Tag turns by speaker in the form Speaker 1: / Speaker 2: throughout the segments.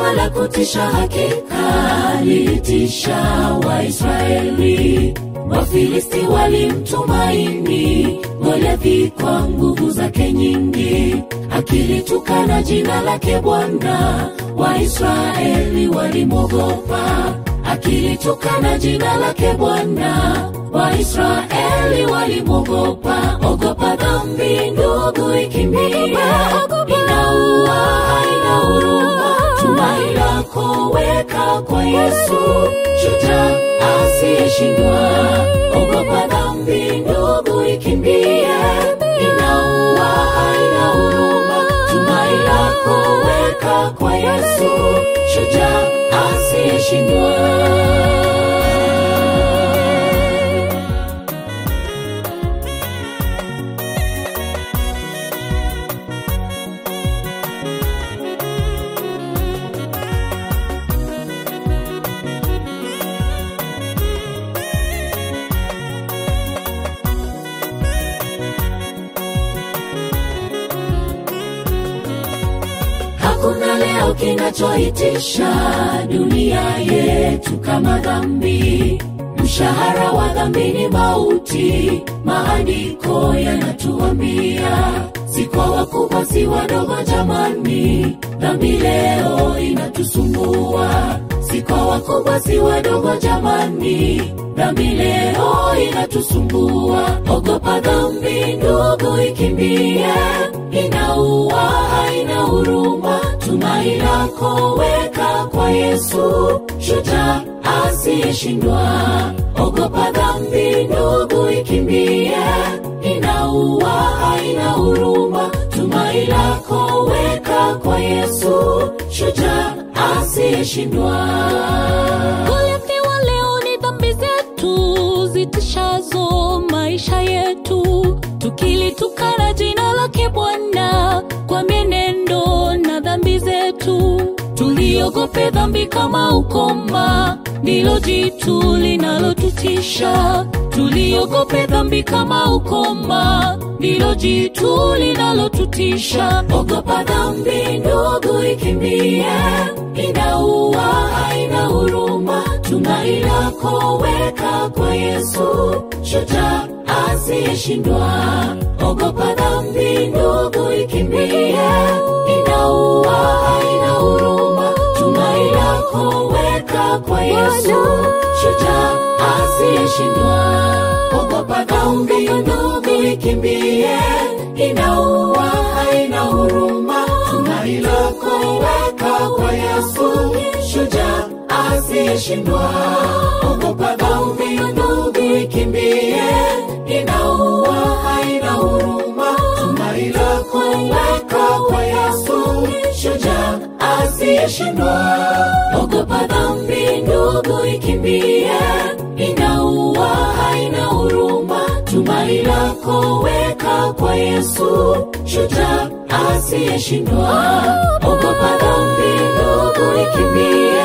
Speaker 1: kubwa la kutisha hakika lilitisha Waisraeli. Wafilisti walimtumaini Goliathi kwa nguvu zake nyingi, akilitukana jina lake Bwana. Waisraeli walimwogopa, akilitukana jina lake Bwana. Waisraeli walimwogopa. Ogopa dhambi ndugu, ikimbie, inaua, haina huruma. Tumaini lako weka kwa Yesu, shujaa asiyeshindwa. Ogopa dhambi ndugu, ikimbie, inaua, haina huruma. Tumaini lako weka kwa Yesu, shujaa asiyeshindwa. Hakuna leo kinachoitisha dunia yetu kama dhambi. Mshahara wa dhambi ni mauti, maandiko yanatuambia. Si kwa wakubwa, si wadogo, jamani, dhambi leo inatusumbua. Si kwa wakubwa, si wadogo, jamani, dhambi leo inatusumbua. Ogopa dhambi ndugu, ikimbie, inaua, haina huruma. Tumaini lako weka kwa Yesu, shujaa asiyeshindwa. Ogopa dhambi ndugu, ikimbie, inaua, haina huruma. Tumaini lako weka kwa Yesu, shujaa asiyeshindwa.
Speaker 2: Goliathi wa leo ni dhambi zetu zitishazo maisha yetu, tukilitukana jina lake Bwana kwa mienendo na dhambi zetu. Tuliogope dhambi kama ukoma, ndilo jitu linalotutisha. Tuliogope dhambi kama ukoma, ndilo jitu linalotutisha.
Speaker 1: Ogopa dhambi ndugu, ikimbie, inaua, haina huruma. Tumaini lako weka kwa Yesu, shujaa asiyeshindwa. Ogopa dhambi ndugu, ikimbie, inaua, haina huruma. Tumaini lako weka kwa Yesu, shujaa asiyeshindwa. Ogopa dhambi ndugu, ikimbie, inaua, haina huruma. Tumaini lako weka kwa Yesu, shujaa asiyeshindwa. Ogopa dhambi ndugu, ikimbie, inaua, haina huruma. Tumaini lako weka kwa Yesu, shujaa asiyeshindwa. Ogopa dhambi ndugu, ikimbie, inaua, haina huruma. Tumaini lako weka kwa Yesu, shujaa asiyeshindwa. Ogopa dhambi ndugu, ikimbie,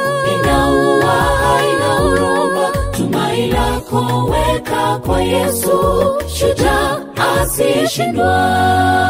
Speaker 1: inaua, haina huruma. Tumaini lako weka kwa Yesu, shujaa asiyeshindwa.